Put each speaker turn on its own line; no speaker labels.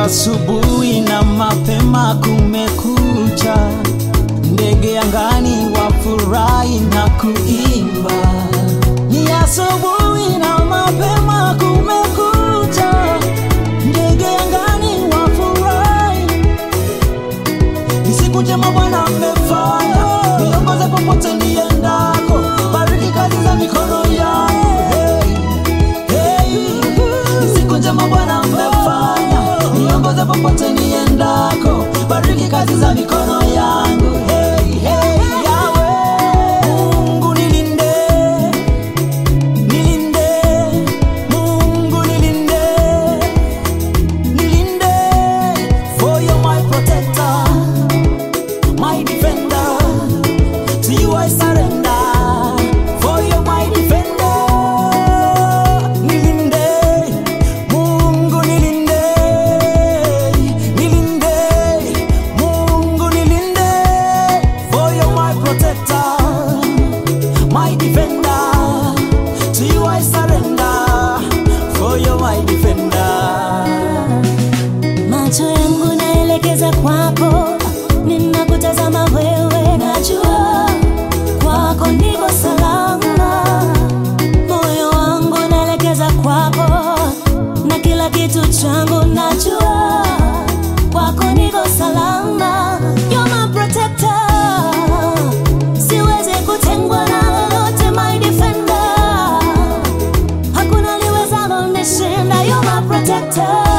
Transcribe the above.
asubuhi na mapema kumekucha, ndege angani wafurahi na kuimba. Ni asubuhi na mapema kumekucha, ndege angani wafurahi. Ni siku njema Bwana amefanya, niongoze popote niendako, bariki kazi za mikono yangu. Hey, hey. Ni siku njema Bwana amefanya, niongoze popote niendako, bariki kazi za mikono yangu. Hey, hey, Yahweh. Mungu nilinde, nilinde, Mungu nilinde, nilinde, for you're my protector, my defender. To you I surrender, for you're my defender. Nilinde, Mungu nilinde, nilinde, Mungu nilinde, for you're my protector, my defender. To you I surrender, for you're my defender.
Macho yangu naelekeza kwako, ninakutazama wewe, najua kwako niko salama. Moyo wangu naelekeza kwako, na kila kitu changu najua kwako niko salama. You're my protector, siwezi kutengwa na lolote, my defender hakuna liwezalo nishinda. You're my protector.